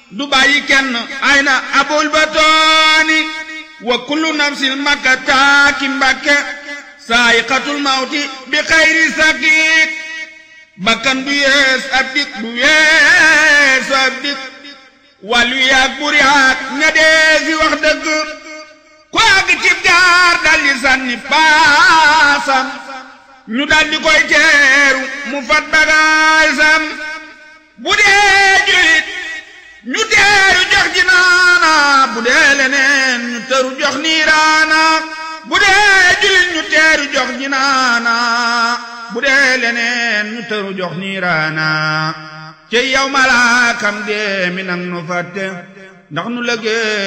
du bàyyi kenn ay na abul batooni wa kullu nafsin makka taaki mbakke saayiqatul mawti bi xayri sakiik bakkan du yees ab dik du yees ab dik wàllu yaag buri yaag ña dee fi wax dëgg ku àgg cib gaar daldi sànni paasam ñu daldi koy teeru mu fat bagaasam bu dee julit ñu teeru jox ji naana bu dee leneen ñu teeru jox niiraana bu dee julit ñu teeru jox ji naana bu dee leneen ñu teeru jox niiraana ci yow malaakam dee mi nang nu fàtte ndax nu lëgee